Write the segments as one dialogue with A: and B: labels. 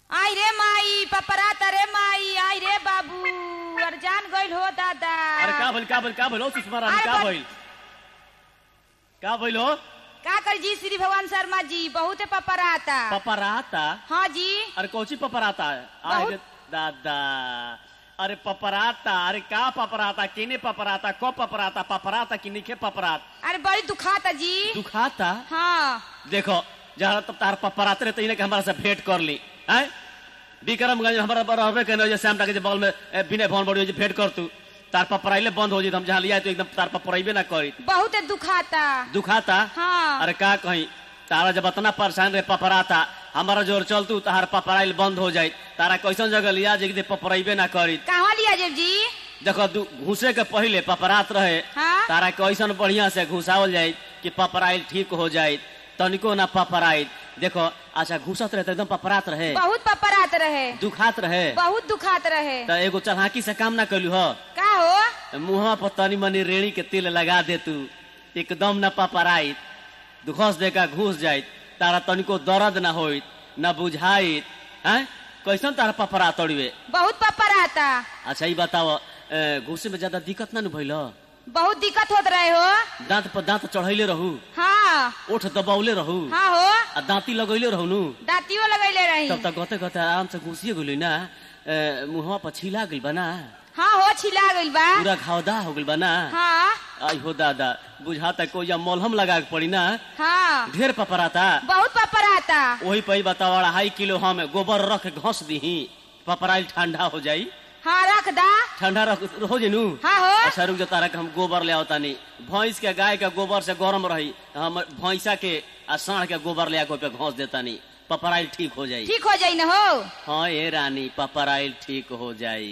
A: आई रे माई पपराता रे माई आई रे बाबू अर जान गइल हो दादा
B: अरे का भइल का भइल का भइल हो सुषमा रानी
A: अरे
B: का
A: बस-
B: भइल का भइल हो
A: का कर जी श्री भगवान शर्मा जी बहुत पपराता
B: पपराता
A: हाँ जी
B: अरे कौची पपराता है आए
A: बहुत-
B: रे दादा अरे पपराता अरे का पपराता किने पपराता को पपराता पपराता कि निखे पपरात
A: अरे बड़ी दुखाता जी
B: दुखाता
A: हाँ
B: देखो जहाँ तब तार पपराते रहते इन्हें के हमारा से भेंट कर ली हैं विक्रमगंज में हमारा रहबे कहने जे श्याम के बगल में ए, विनय भवन बड़ी जे भेंट कर तू तार पपराइले बंद हो जी हम जहाँ लिया तो एकदम तार पपराइबे ना करी
A: बहुत दुखाता
B: दुखाता
A: हाँ।
B: अरे का कहीं तारा जब इतना परेशान रहे पपराता हमारा जोर चलतू तार पपराइल बंद हो जाए तारा कैसन जगह लिया जे कि पपराइबे ना करी
A: कहाँ लिया जेब जी
B: देखो दू- घुसे के पहले पपरात रहे
A: हाँ।
B: तारा कैसन बढ़िया से घुसावल जाए कि पपराइल ठीक हो जाए तनिको ना पपराइल देखो अच्छा घुसत रहे तो एकदम पपरात रहे
A: बहुत पपरात रहे
B: दुखात रहे
A: बहुत दुखात रहे
B: तो एगो चढ़ाकी से काम ना कैलू हो
A: का हो
B: मुहवा पर तनी मनी रेड़ी के तेल लगा दे तू एकदम न पपराइत घुस देगा घुस जाइत तारा तनिको दर्द ना होइत न बुझाइत हैं कैसन तारा पपरा तोड़िवे
A: बहुत पपराता
B: अच्छा ये बताओ ए, घुसे में ज्यादा दिक्कत ना न भइल
A: बहुत दिक्कत होत रहे हो
B: दांत पर दांत चढ़ैले रहू
A: हाँ
B: ओठ दबावले रहू
A: हाँ हो
B: आ दांती लगैले रहू नु
A: दातियो लगैले रही
B: तब तक गते गते आराम से घुसिए गेली ना ए, मुहवा पर छिला गइल बा ना
A: हाँ हो छिला गइल बा
B: पूरा घावदा हो गइल बा ना
A: हाँ
B: आई हो दादा बुझाता कोई या मलहम लगा के पड़ी ना
A: हाँ
B: ढेर पपराता
A: बहुत पपराता
B: वही पे बताओ अढ़ाई किलो हम गोबर रख के घस दीही पपराइल ठंडा हो जाई
A: हाँ रख दा
B: ठंडा रख हो जेनू
A: हाँ हो
B: अच्छा रुक जा तारा के हम गोबर ले आवता नहीं भैंस के गाय के गोबर से गरम रही हम भैंसा के आ साढ़ के गोबर ले आके ओपे घस देता नहीं पपराइल ठीक हो जाई
A: ठीक हो जाई न हो
B: हाँ ए रानी पपराइल ठीक हो जाई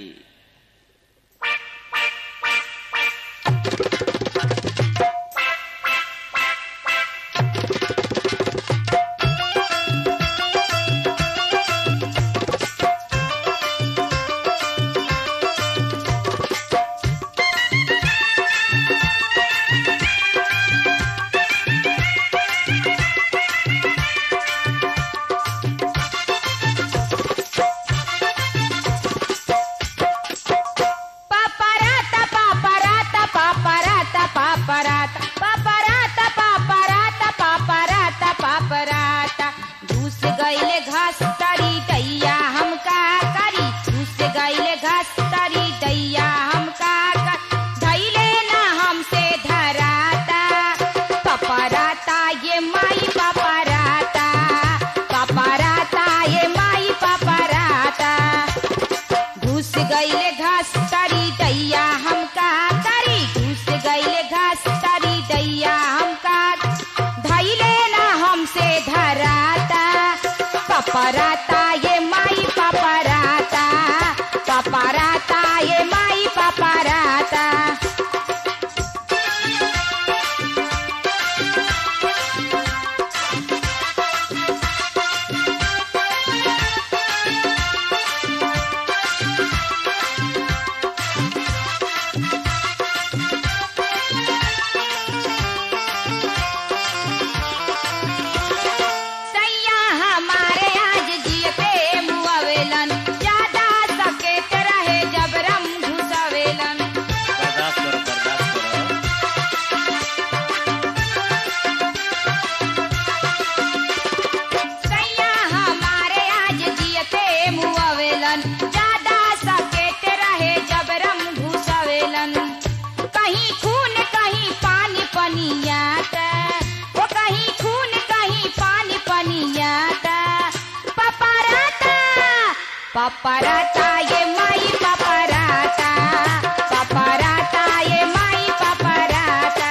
A: पपराता पपराता पपराता पपराता पपराता पपराता पपराता पपराता घुस गईले घास तरी दैया हम का करी घुस गईले घास तरी दैया हम का कर धैले ना हमसे धराता पपराता ये माई पपराता पपराता ये माई पपराता घुस गईले घास तरी दैया हम का करी घुस गईले घास तरी दैया हम का धैले ना हमसे धराता पपराता ये माई पपराता पपराता ये माई पपराता सैया हमारे आज जियते मुआवेलन ज्यादा सकेत रहे जब रम घुसवेलन
B: बर्दाश्त करो बर्दाश्त करो
A: सैया हमारे आज जियते मुआवेलन ज्यादा सकेत रहे जब रम घुसवेलन कहीं खून कहीं पानी पनियाता वो कहीं खून कहीं पानी पनियाता पपराता पपराता ये माई पपराता पपराता ये माई पपराता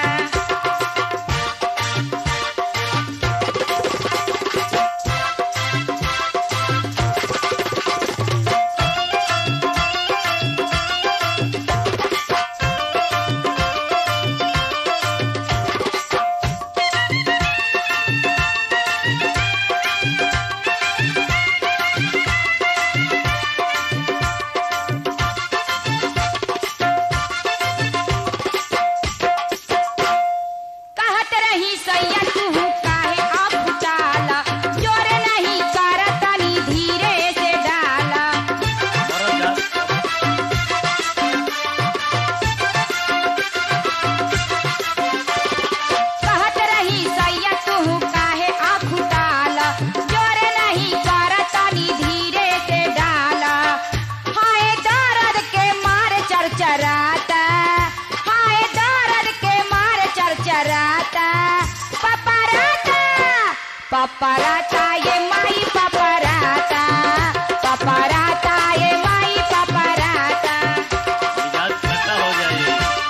A: पपराता ये माई पपराता पपराता ये माई पपराता
B: मिजाज ठंडा हो जाए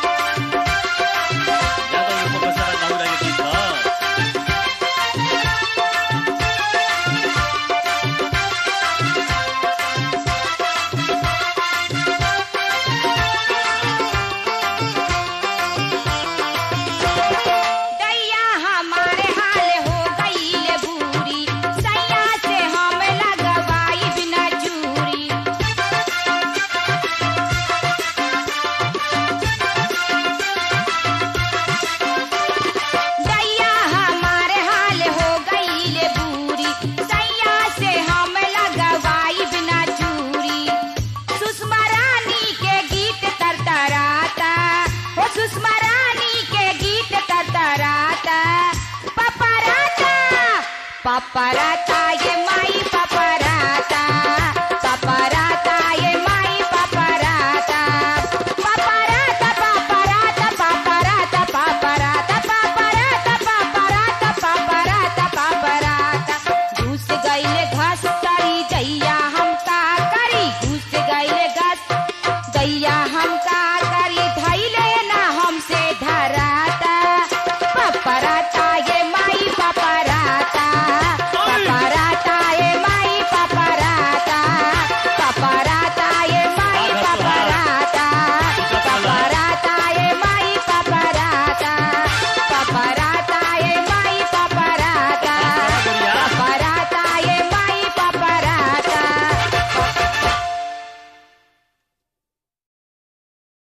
B: ज्यादा ऊपर का सारा दारू रह गई था
A: दैया हमारे हाल हो गई बूरी सैया से हम लगवाई बिना चूरी दैया हमारे हाल हो गई बूरी सैया से हम लगवाई बिना चूरी सुषमा रानी के गीत तरतराता ओ सुषमा रानी के गीत तरतराता पपराता पपराता ये